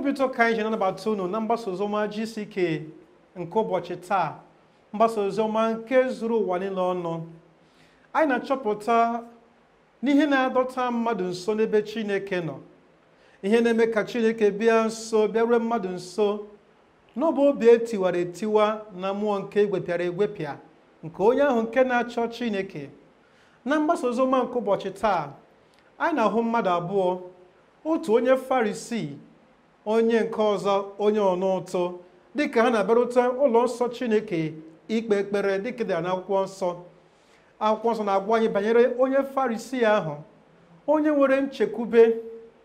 obi ụtọ ka anyị ji na-anabata unu na mgbasa oziọma GCK nke ụbọchị taa mgbasa oziọma nke zuru ụwa niile ọnụ anyị na-achọpụta n'ihe na-adọta mmadụ nso n'ebe Chineke nọ ihe na-eme ka Chineke bịa nso bịarue mmadụ nso n'ọbụ obi etiwara etiwa na mmụọ nke egwepịara egwepịa nke onye ahụ nke na-achọ Chineke na mgbasa oziọma nke ụbọchị taa anyị na-ahụ mmadụ abụọ otu onye Farisii onye nke ọzọ onye ọna ụtụ dịka ha na-abịarute ụlọ nsọ Chineke ikpe ekpere dịka dị n'akwụkwọ nsọ akwụkwọ nsọ na-agwa anyị banyere onye Farisii ahụ onye nwere nchekwube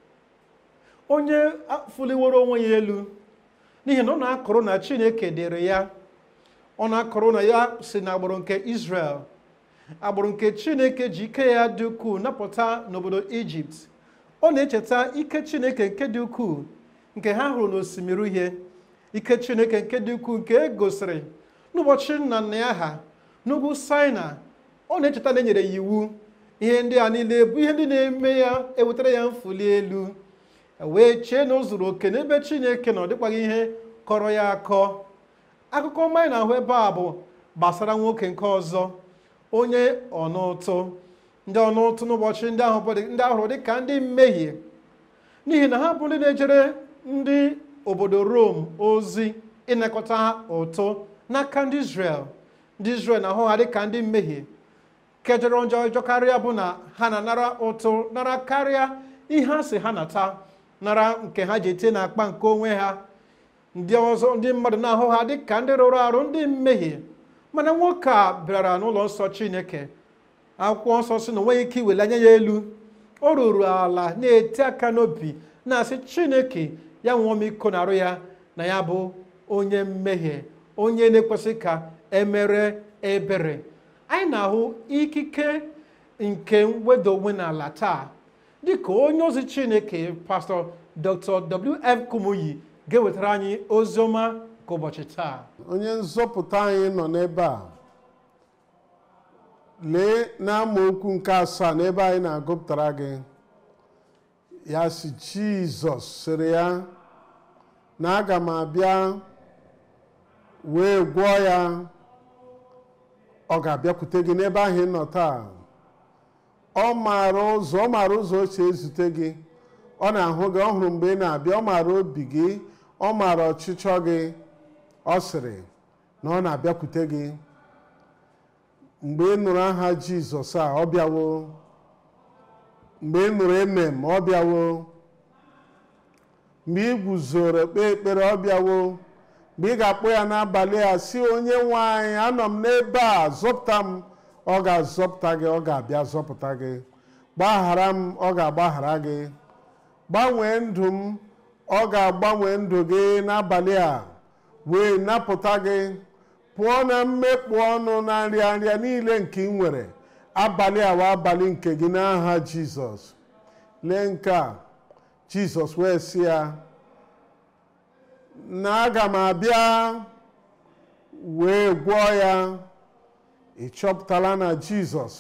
onye fuliworo onwe ya elu n'ihi na ọ na-akọrọ na Chineke dịrị ya ọ na-akọrọ na ya si n'agbụrụ nke Israel agbụrụ nke Chineke ji ike ya dị ukwuu napụta n'obodo Ijipt ọ na-echeta ike Chineke nke dị ukwuu nke ha hụrụ n'osimiri uhie ike Chineke nke dị ukwuu nke e gosiri n'ụbọchị nna nna ya ha n'ugwu Saịna ọ na-echeta na e nyere ya iwu ihe ndị a niile bụ ihe ndị na-eme ya ewetara ya mfuli elu wee chee na o zuru oke n'ebe Chineke na ọ dịkwaghị ihe kọrọ ya akọ akụkọ ọma anyị na-ahụ ebe a bụ gbasara nwoke nke ọzọ onye ọnụụtụ ndị ọnụụtụ n'ụbọchị ndị ahụ ndị ahụrụ dịka ndị mmehie n'ihi na ha bụ ndị na-ejere ndị obodo Rom ozi ịnakọta ha ụtụ n'aka ndị Israel ndị Israel na-ahụ ha dịka ndị mmehie kejọrọ njọ njọ karịa bụ na ha na-anara ụtụ nara karịa ihe a sị ha nata nara nke ha ji etinye n'akpa nke onwe ha ndị ọzọ ndị mmadụ na-ahụ ha dịka ndị rụrụ arụ ndị mmehie mana nwoke a bịara n'ụlọ nsọ Chineke akwụkwọ nsọ si na onweghị ike iweli anya ya elu o ruru ala na-eti aka n'obi na-asị Chineke ya nwụọ m iko na arụ ya na ya bụ onye mmehie onye na-ekwesị ka emere ebere anyị na-ahụ ikike nke mwedo onwe n'ala taa dịka onye ozi Chineke pastọ Dr. W.F. Kumuyi ga-ewetara anyị ozi ọma nke ụbọchị taa onye nzọpụta anyị nọ n'ebe a lee n'amaokwu nke asaa n'ebe anyị na-agụpụtara gị ya si Jizọs sịrị ya na aga m abịa wee gwọọ ya ọ ga-abịakwute gị n'ebe ahụ ị nọ taa ọ maara ụzọ ọ maara ụzọ o si ezute gị ọ na-ahụ gị ọ hụrụ mgbe ị na-abịa ọ maara obi gị ọ maara ọchịchọ gị ọ sịrị na ọ na-abịakwute gị mgbe ị nụrụ aha Jizọs a ọ bịawo mgbe ị nụrụ emem ọ bịawo mgbe ị guzoro kpee ekpere ọ bịawo mgbe ị ga-akpọ ya n'abalị a si onye nwe anyị anọ m n'ebe a zọpụta m ọ ga-azọpụta gị ọ ga-abịa zọpụta gị gbaghara m ọ ga-agbaghara gị gbanwee ndụ m ọ ga-agbanwe ndụ gị n'abalị a wee napụta gị pụọ na mmekpu ọnụ na nrịanrịa niile nke ị nwere abalị a wa abalị nke gị n'aha Jizọs lee nke a Jizọs wee sị ya na aga m abịa wee gwọọ ya ị chọpụtala na Jizọs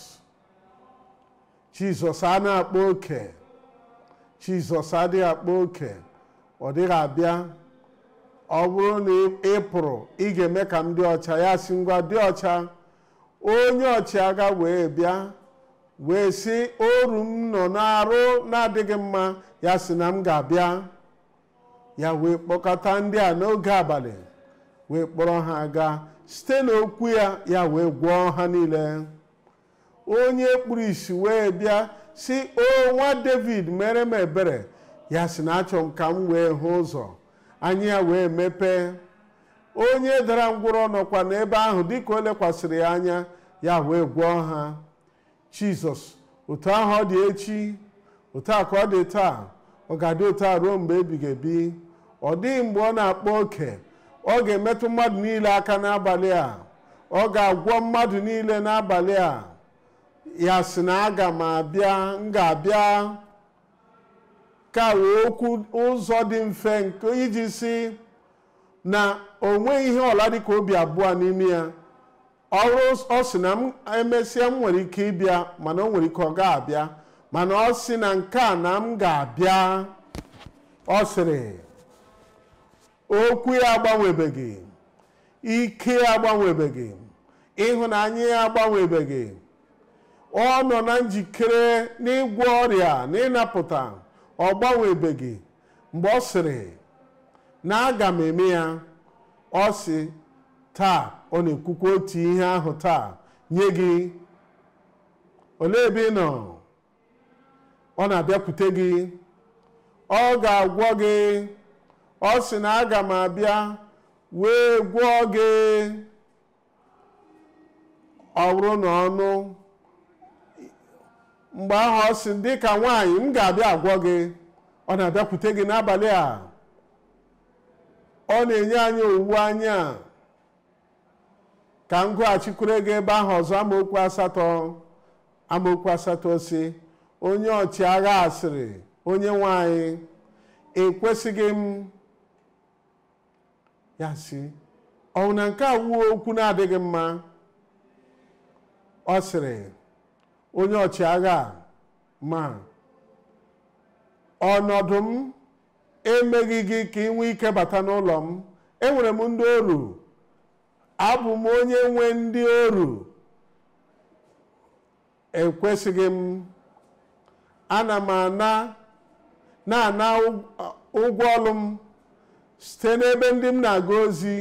Jizọs a na-akpa oke Jizọs adịghị akpa oke ọ dịghị abịa ọ bụrụ na ị pụrụ ị ga-eme ka m dị ọcha ya si ngwa dị ọcha onye ọchịagha wee bịa wee sị oru m nọ n'arụ na-adịghị mma ya sị na m ga-abịa ya wee kpọkọta ndị a n'oge abalị wee kpọrọ ha gaa site n'okwu ya ya wee gwọọ ha niile onye kpuru isi wee bịa si o nwa David mere m ebere ya sị na achọ m ka m wee hụ ụzọ anya ya wee mepee onye dara ngwụrọ nọkwa n'ebe ahụ dịka o lekwasịrị ya anya ya wee gwọọ ha Jizọs otu ahụ ọ dị echi otu a ka ọ dị taa ọ ga-adị otu a ruo mgbe ebighị ebi ọ dịghị mgbe ọ na-akpa oke ọ ga-emetụ mmadụ niile aka n'abalị a ọ ga-agwọ mmadụ niile n'abalị a ya sị na aga m abịa m ga-abịa ka wee okwu ụzọ dị mfe nke iji si na o nweghị ihe ọla dịka obi abụọ n'ime ya ọrụ ọ sị na m emesịa m nwere ike ịbịa mana o nwere ike ọ ga-abịa mana ọ sị na nke a na m ga-abịa ọ sịrị okwu ya agbanwebeghị ike ya agbanwebeghị ịhụnanya ya agbanwebeghị ọ nọ na njikere n'ịgwọ ọrịa na ịnapụta ọ gbanwebeghị mgbe ọ sịrị na aga m eme ya ọ sị taa ọ na-ekwukwa otu ihe ahụ taa nye gị olee ebe ị nọ ọ na-abịakwute gị ọ ga-agwọ gị ọ sị na aga m abịa wee gwọọ gị ọ bụrụ na ọnụ mgbe ahụ ọ sị dị ka nwaanyị m ga-abịa agwọ gị ọ na-abịakwute gị n'abalị a ọ na-enye anyị owuwe anya ka m gụghachikwere gị ebe ahụ ọzọ amaokwu asatọ amaokwu asatọ si onye ọchịagha asịrị onye nwanyị ekwesịghị m ya si ọ na nke a wuo okwu na-adịghị mma ọ sịrị onye ọchịagha ma ọnọdụ m emeghị gị ka ị nwee ike bata n'ụlọ m enwere m ndị oru abụ m onye nwe ndị oru ekwesịghị m ana m ana na-ana ụgwọ ọrụ m site n'ebe ndị m na-aga ozi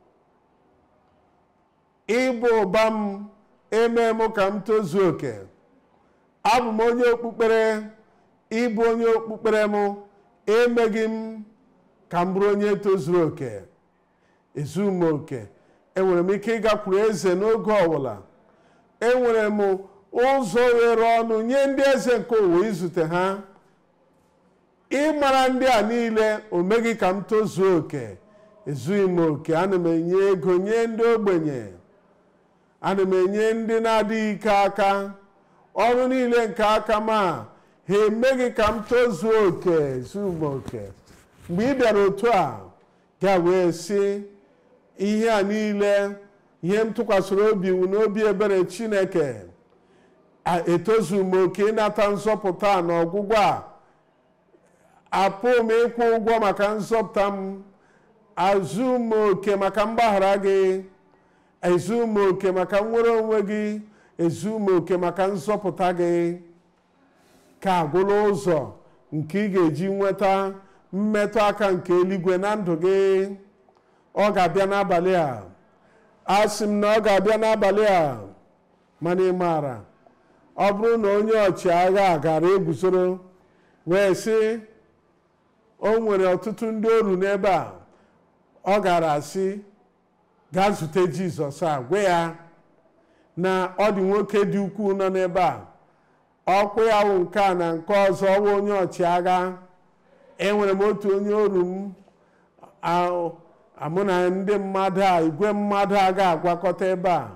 ịbụ ụba m eme m ka m tozuo oke abụ m onye okpukpere ịbụ onye okpukpere m emeghị m ka m bụrụ onye tozuru oke ezu m oke enwere m ike ịgakwuru eze n'oge ọbụla enwere m ụzọ ghere ọnụ nye ndị eze nke ụwa izute ha ịmara ndị a niile o meghị ka m tozuo oke ezughị m oke ana m enye ego nye ndị ogbenye ana m enye ndị na-adịghị ike aka ọrụ niile nke aka m a ha emeghị ka m tozuo oke ezughị m oke mgbe ị bịara otu a ga wee sị ihe a niile ihe m tụkwasịrị obi wu n'obi ebere chineke etozu m oke ịnata nzọpụta na ọgwụgwọ a apụ m ịkwụ ụgwọ maka nzọpụta m azụ m oke maka mgbaghara gị ezu m oke maka nnwere onwe gị ezu m oke maka nzọpụta gị ka agwụla ụzọ nke ị ga-eji nweta mmetụ aka nke eluigwe na ndụ gị ọ ga-abịa n'abalị a asị m na ọ ga-abịa n'abalị a mana ị maara ọ bụrụ na onye ọchịagha gara eguzoro wee sị o nwere ọtụtụ ndị oru n'ebe a ọ gara asị gaa zute jizọs a gwa ya na ọ dị nwoke dị ukwuu nọ n'ebe a ọkwa ya wụ nke a na nke ọzọ ọwụ onye ọchịagha enwere m otu onye oru m amụ na ndị mmadụ a igwe mmadụ a ga-agwakọta ebe a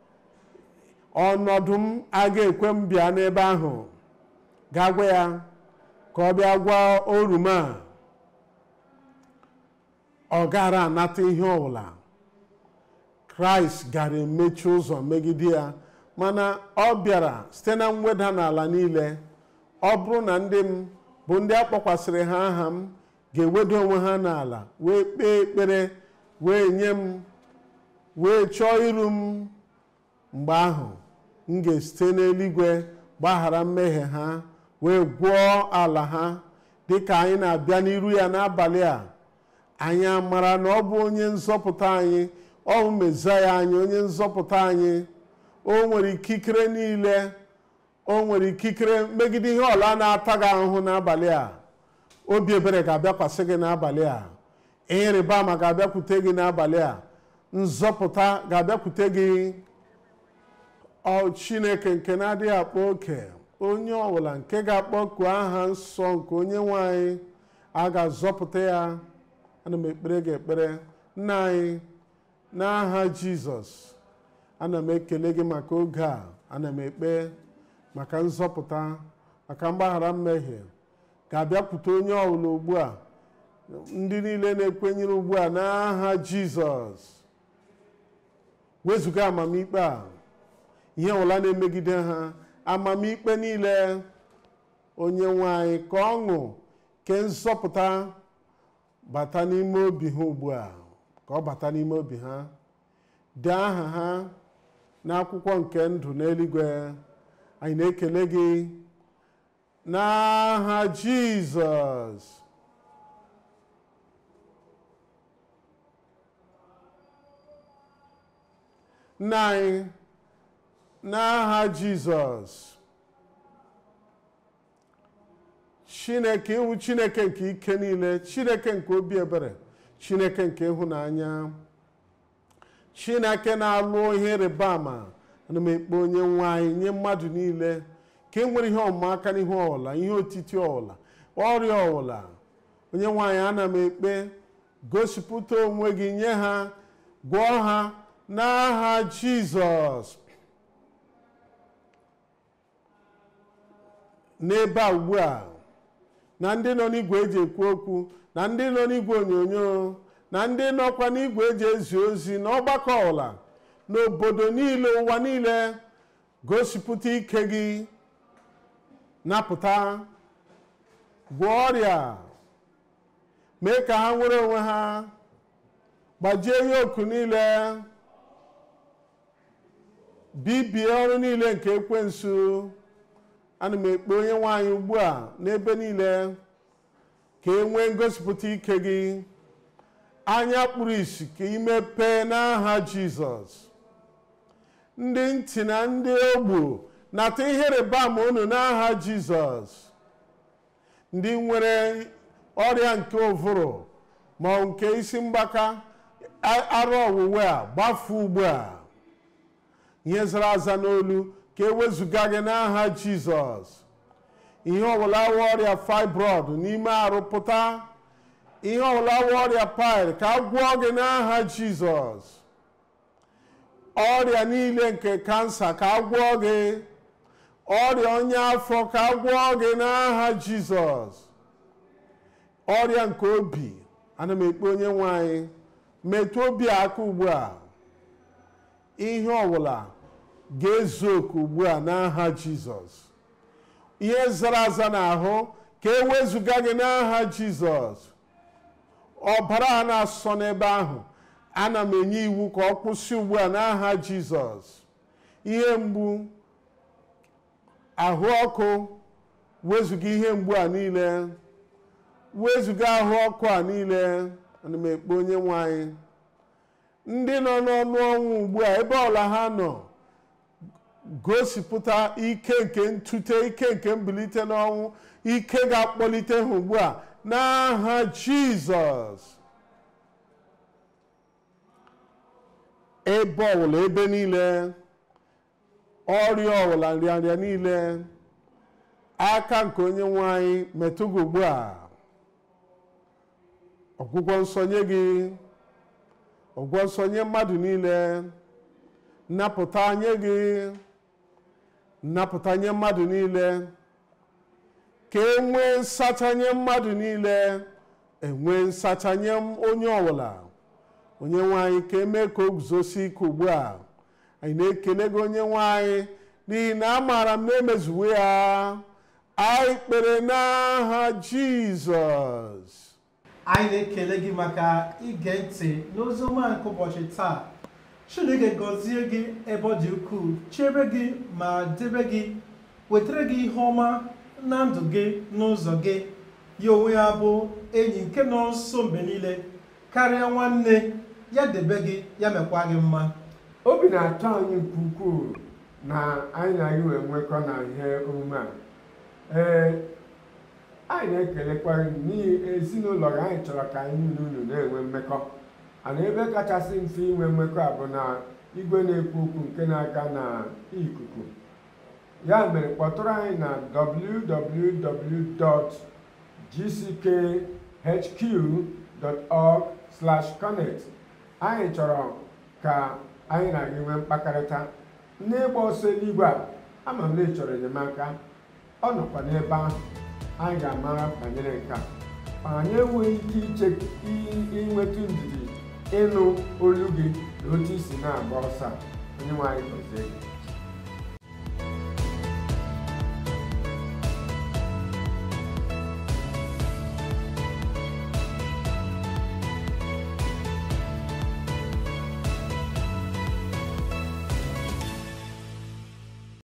ọnọdụ m aga ekwe m bịa n'ebe ahụ ga-agwa ya ka ọ bịa gwa oru m a ọ gara anata ihe ọbụla kraịst gara emechi ụzọ megide ya mana ọ bịara site na mweda n'ala niile ọ bụrụ na ndị m bụ ndị a kpọkwasịrị ha aha m ga-ewedo onwe ha n'ala wee kpee ekpere wee nye m wee chọọ iru m mgbe ahụ m ga-esite n'eluigwe gbaghara mmehie ha wee gwọọ ala ha dịka anyị na-abịa n'iru ya n'abalị a anyị amara na ọ bụ onye nzọpụta anyị ọ bụ mezaya anyị onye nzọpụta anyị o nwere ikikere niile o nwere ikikere megide ihe ọla na-ata gị ahụhụ n'abalị a obi ebere ga-abịakwasị gị n'abalị a ihe rịba ama ga-abịakwute gị n'abalị a nzọpụta ga-abịakwute gị ọ chineke nke na-adịghị akpọ oke onye ọbụla nke ga-akpọku aha nsọ nke onye nwe anyị a ga-azọpụta ya ana m ekpere gị ekpere nna anyị n'aha jizọs ana m ekele gị maka oge a ana m ekpe maka nzọpụta maka mgbaghara mmehie ga-abịakwute onye ọbụla ugbu a ndị niile na-ekwenyere ugbu a n'aha jizọs wezụga amamikpe a ihe ọbụla na-emegide ha amamikpe niile onye nwe anyị ka ọṅụ ke nzọpụta bata n'ime obi ha ugbu a ka ọ bata n'ime obi ha dee aha ha n'akwụkwọ nke ndụ n'eluigwe anyị na-ekele gị n'aha jizọs nna anyị n'aha jizọs chineke iwu chineke nke ike niile chineke nke obi ebere chineke nke ịhụnanya chineke na-alụ ihe ịrịba ama ana m ekpe onye nwe anyị nye mmadụ niile ka e nwere ihe ọmụma aka n'ihu ọwụla ihe otiti ọwụla ọrịa ọwụla onye nwe anyị ana m ekpe gosipụta onwe gị nye ha gwọọ ha n'aha jizọs n'ebe a ugbu a na ndị nọ n'igwe eji ekwu okwu na ndị nọ n'igwe onyonyo na ndị nọkwa n'igwe eji ezi ozi na ọgbakọ ọla n'obodo niile ụwa niile gosipụta ike gị napụta gwọọ ọrịa mee ka ha nwere onwe ha gbajie ihe oku niile bibie ọrụ niile nke ekwensu ana m ekpe onye nwaanyị ugbu a n'ebe niile ka e nwee ngosipụta ike gị anya kpuru isi ka imepee n'aha jizọs ndị ntị na ndị ogbu nata ihe rịba ama unu n'aha jizọs ndị nwere ọrịa nke ụvụrụ ma ọ nke isi mgbaka arụ ọwụwe a gbafu ugbu a ihe zara aza n'olu ka ewezụga gị n'aha jizọs ihe ọbụla awa ọrịa fibroid n'ime arụ pụta ihe ọbụla awa ọrịa pil ka a gwọọ gị n'aha jizọs ọrịa niile nke kansa ka a gwọọ gị ọrịa onye afọ ka a gwọọ gị n'aha jizọs ọrịa nke obi ana m ekpe onye nwe anyị metụ obi aka ugbu a ihe ọbụla ga-ezu oku ugbu a n'aha jizọs ihe zara aza n'ahụ ka e wezụga gị n'aha jizọs ọbara a na-asọ n'ebe ahụ ana m enye iwu ka ọ kwụsị ugbu a n'aha jizọs ihe mgbu ahụ ọkụ wezụga ihe mgbu a niile wezụga ahụ ọkụ a niile ana m ekpe onye nwe anyị ndị nọ n'ọnụ ọnwụ ugbu a ebe ọla ha nọ gosipụta ike nke ntute ike nke mbilite n'ọnwụ ike ga-akpọlite ha ugbu a n'aha jizọs ebe ọwụla ebe niile ọrịa ọwụla nrịanrịa niile aka nke onye nwe anyị metụ gị ugbu a ọgwụgwọ nsọ nye gị ọgwụgwọ nsọ nye mmadụ niile nnapụta nye gị nnapụta nye mmadụ niile ka e nwee nsacha nye mmadụ niile enwee nsacha nye onye ọbụla onye nwanyị ka emee ka o guzosi ike ugbu a anyị na-ekele gị onye nwanyị n'ihi na amaara m na emezuwe ya anyị kpere n'aha jizọs anyị na-ekele gị maka ige ntị n'oziọma nke ụbọchị taa chineke gọzie gị ebe ọ dị ukwuu chebe gị ma debe gị wetara gị ihe ọma na ndụ gị n'ụzọ gị ya onwe ya bụ enyi nke nọ nso mgbe niile karịa nwanne ya debe gị ya mekwa gị mma obi na-atọ anyị nke ukwuu na anyị na gị wee nwekọ na ihe omume a ee anyị na-ekelekwa gị n'ihi ezinụlọ gị anyị chọrọ ka anyị na unu na-enwe mmekọ ana ebe kachasị mfe inwe mmekọ a bụ na igwe na-ekwu okwu nke na-aga na ikuku ya mere kpọtụrụ anyị na www.gckhq.org/connect anyị chọrọ ka anyị na gị nwee mkpakọrịta n'ịgba ọsọ eluigwe a ama m na ị chọrọ enyemaka ọ nọkwa n'ebe ahụ anyị ga-amara banyere nke a ma anyị enweghị ike iche inweta ndidi ịnụ olu gị na otu isi na-agba ọsọ a onye nwe anyị gọzie gị